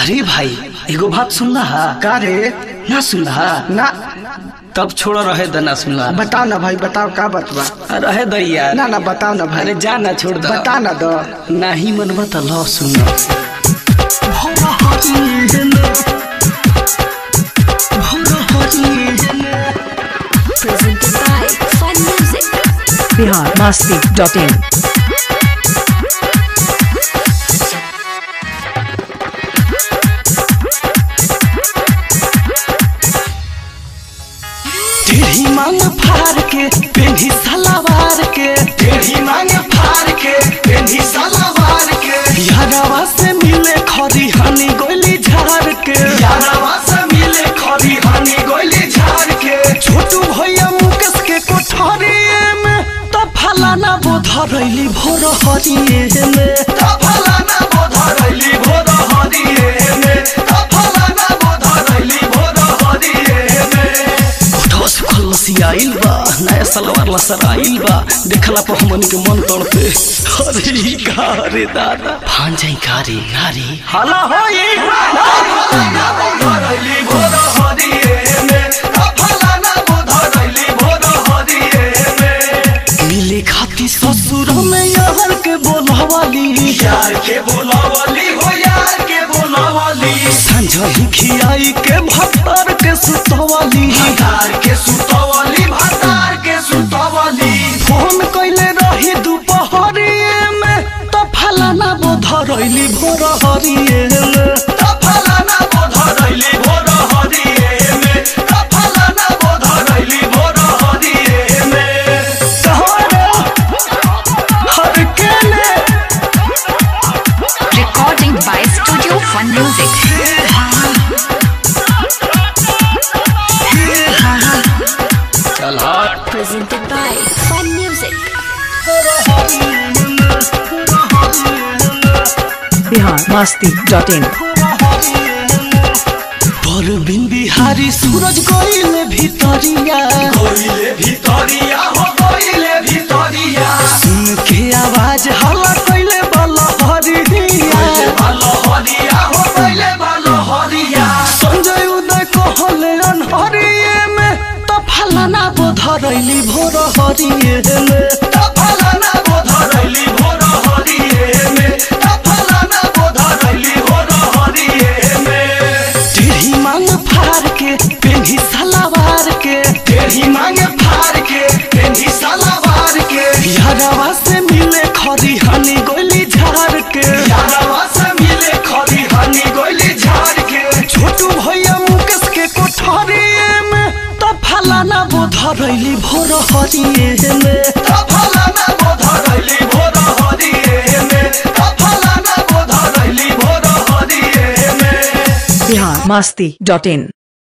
अरे भाई एगो बात सुनला हा का रे ना सुनला हा ना तब छोड़ रहे द ना सुनला बताओ ना भाई बताओ का बतवा रहे द यार ना ना बताओ ना भाई अरे जा ना छोड़ द बता ना दो नाही मनवा त ल सुन presented by Fun Music. Bihar Masti dot in टेढ़ी मांग फाड़ के पेढ़ी सलावार के टेढ़ी मांग फाड़ के पेढ़ी सलावार के यारवा से मिले खरी हनी गोली झाड़ के यारवा से मिले खरी हनी गोली झाड़ के छोटू भैया मुकेश के कोठरिए में तो फलाना बोधरैली भोर हरिए में तो फलाना बोधरैली भोर हरिए में तो फलाना बोधरैली भोर हरिए में उठो सुखल लसियाइल बा नया सलवार लसराइल बा देखला पर हमनी के मन तड़पे अरे ई का रे दादा भान जाई का रे नारी हाला होई मिले खाती ससुर में यार के बोलावाली यार के बोलावाली हो यार के बोलावाली संजही खियाई के भतार के सुतवाली भतार के सुतवाली भतार के सुतवाली फोन कइले रही दुपहरिए में तो फलाना बोधरैली भोर हरिए में तो फलाना बोधरैली भोर हरिए में तो फलाना बोधरैली भोर हरिए में कहाँ रे हर केले Recording by Studio Fun Music. चल हट Presented by Fun Music. Bihar Masti dot in परबिन बिहारी सूरज गइले भितरिया गइले भितरिया हो गइले भितरिया सुन के आवाज हल्ला कइले बलहरिया बलहरिया हो कइले बलहरिया संजय उदय कहले अनहरिए में त फलाना बोधरैली भोर हरिए में त फलाना बोधरैली भोर हरिए में त फलाना बोधरैली भोर हरिए में टेढ़ी मांग फाड़ के पेढ़ी सलावार के टेढ़ी मांग फाड़ के पेढ़ी सलावार के यारवा से मिले खरी हनी गोली झाड़ के यारवा से मिले खरी हनी गोली झाड़ के छोटू भैया मुकेश के कोठरिए में तो फलाना बोधरैली भोर हरिए में तो फलाना बोधरैली भोर हरिए में तो फलाना बोधरैली भोर हरिए में बिहार मस्ती डॉट इन